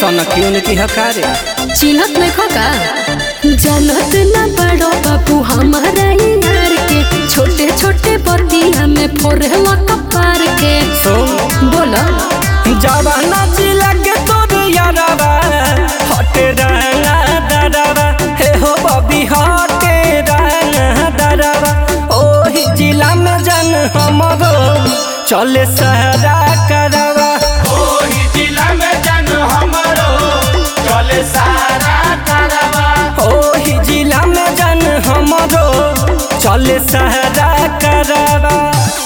सन क्यों की हकारे चिन्हत नहीं का जानत न बड़ो बाबू हमारा यार के छोटे छोटे बतिया में फोड़ला कपार के सुन बोला जवाना जिला के तोर यारवा हटे रहना दरवा हे हो बबी हटे रहना दरवा ओही जिला में जन हमरो चले सहरा करवा ओही जिला में जन हमरो चले सारा तरवा ओही जिला में जन हमरो चले सहरा करवा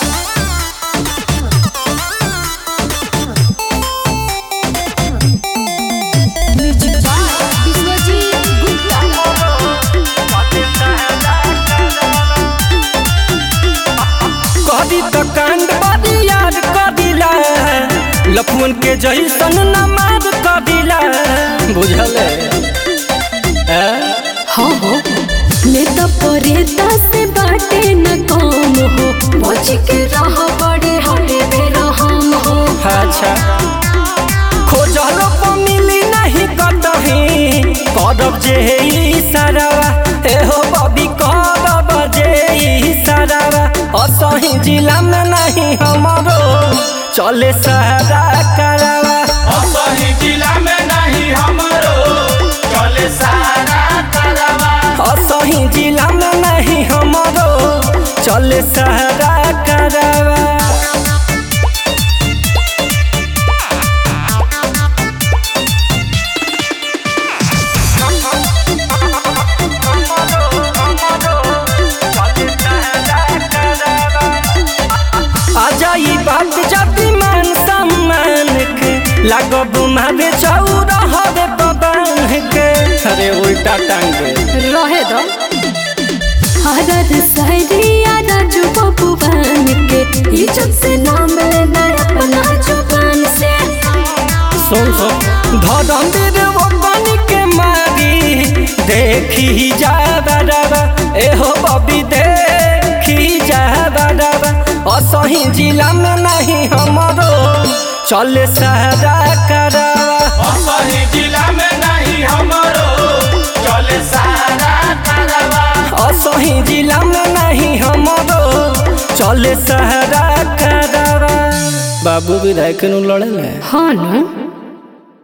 कदी तो कांड बदी याद कदिला लफुन के जैसन नमाज कदिला बुझल है हाँ हो नेता परेता से बाटे न काम हो बच के रह बड़े हरे बेरा हम हो अच्छा खोजल पर मिली नहीं कतही करब जे ई सारावा ए हो बबी करब जे ई सारावा असही जिला में नहीं हमरो चले सहरा करावा असही जिला में नहीं हमरो चले सारा तरवा असही जिला में नहीं हमरो चले सहरा करावा आजा ई बात जाति मान सम्मान के लागब मारे चौरा हवे बबान के अरे उल्टा टांगे रहे दो हरद सहरिया राजू बबुआन के इज्जत से नाम लेना अपना जुबान से सुन सुन धरमवीर वो बन के मारी देखी जा बराबा एहो बबी देखी जा बराबा असही जिला में नहीं हमरो चले सहरा करावा असही जिला में नहीं हमरो चले सारा तरवा असही जिला में नहीं हमरो चले सहरा करावा बाबू विधायक नु लड़े हाँ न